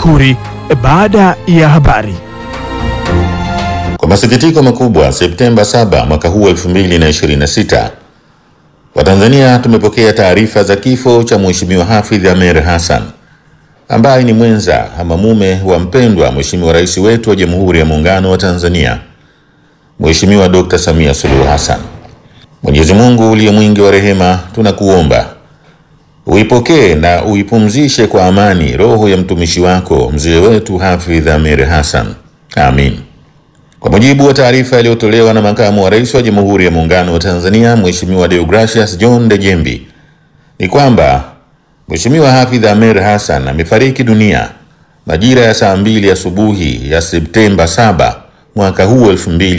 Tafakuri baada ya habari. Kwa masikitiko makubwa, Septemba 7 mwaka huu 2026, Watanzania tumepokea taarifa za kifo cha Mheshimiwa Hafidh Ameir Hassan ambaye ni mwenza ama mume wa mpendwa Mheshimiwa Rais wetu wa Jamhuri ya Muungano wa Tanzania, Mheshimiwa Dr. Samia Suluhu Hassan. Mwenyezi Mungu uliye mwingi wa rehema, tunakuomba uipokee na uipumzishe kwa amani roho ya mtumishi wako mzee wetu Hafidh Ameir Hassan. Amin. Kwa mujibu wa taarifa iliyotolewa na makamu wa rais wa Jamhuri ya Muungano wa Tanzania Mheshimiwa Deogracius John Dejembi ni kwamba Mheshimiwa Hafidh Ameir Hassan amefariki dunia majira ya saa mbili asubuhi ya Septemba 7 mwaka huu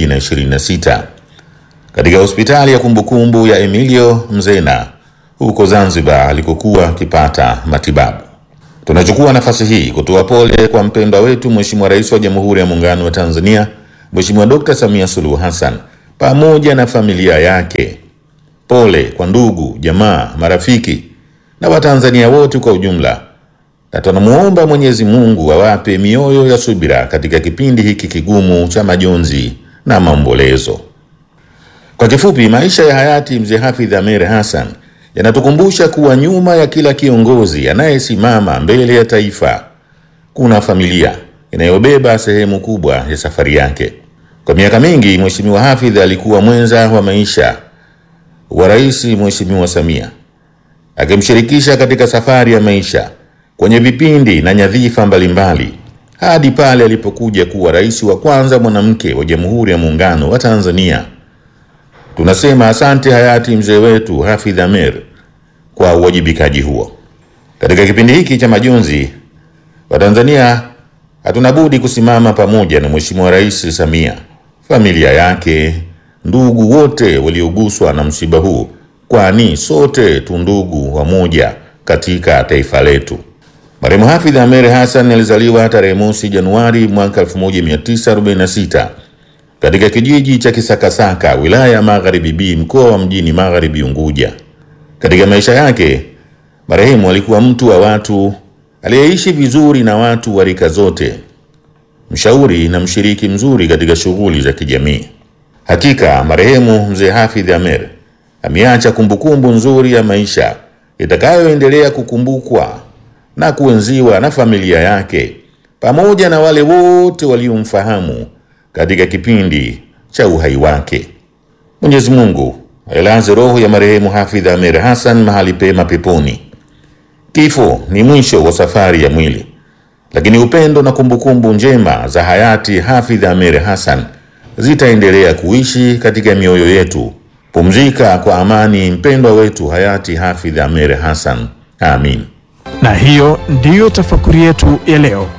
2026 katika hospitali ya kumbukumbu ya Emilio Mzena huko Zanzibar alikokuwa akipata matibabu. Tunachukua nafasi hii kutoa pole kwa mpendwa wetu Mheshimiwa Rais wa Jamhuri ya Muungano wa Tanzania Mheshimiwa Dr. Samia Suluhu Hassan pamoja na familia yake. Pole kwa ndugu, jamaa, marafiki na Watanzania wote kwa ujumla, na tunamuomba Mwenyezi Mungu awape mioyo ya subira katika kipindi hiki kigumu cha majonzi na maombolezo. Kwa kifupi, maisha ya hayati mzee Hafidh Ameir Hassan yanatukumbusha kuwa nyuma ya kila kiongozi anayesimama mbele ya taifa kuna familia inayobeba sehemu kubwa ya safari yake. Kwa miaka mingi, Mheshimiwa Hafidh alikuwa mwenza wa maisha wa Rais Mheshimiwa Samia, akimshirikisha katika safari ya maisha kwenye vipindi na nyadhifa mbalimbali hadi pale alipokuja kuwa rais wa kwanza mwanamke wa Jamhuri ya Muungano wa Tanzania. Tunasema asante hayati mzee wetu Hafidh Ameir kwa uwajibikaji huo. Katika kipindi hiki cha majonzi, Watanzania hatuna budi kusimama pamoja na Mheshimiwa Rais Samia, familia yake, ndugu wote walioguswa na msiba huu, kwani sote tu ndugu wamoja katika taifa letu. Marehemu Hafidh Ameir Hassan alizaliwa tarehe mosi Januari mwaka 1946 katika kijiji cha Kisakasaka, wilaya ya Magharibi B, mkoa wa Mjini Magharibi Unguja. Katika maisha yake, marehemu alikuwa mtu wa watu aliyeishi vizuri na watu wa rika zote, mshauri na mshiriki mzuri katika shughuli za kijamii. Hakika marehemu mzee Hafidh Ameir ameacha kumbukumbu nzuri ya maisha itakayoendelea kukumbukwa na kuenziwa na familia yake pamoja na wale wote waliomfahamu katika kipindi cha uhai wake. Mwenyezi Mungu ailaze roho ya marehemu Hafidh Ameir Hassan mahali pema peponi. Kifo ni mwisho wa safari ya mwili, lakini upendo na kumbukumbu njema za hayati Hafidh Ameir Hassan zitaendelea kuishi katika mioyo yetu. Pumzika kwa amani, mpendwa wetu hayati Hafidh Ameir Hassan. Amin. Na hiyo ndiyo tafakuri yetu ya leo.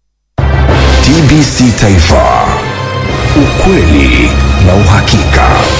TBC Taifa, ukweli na uhakika.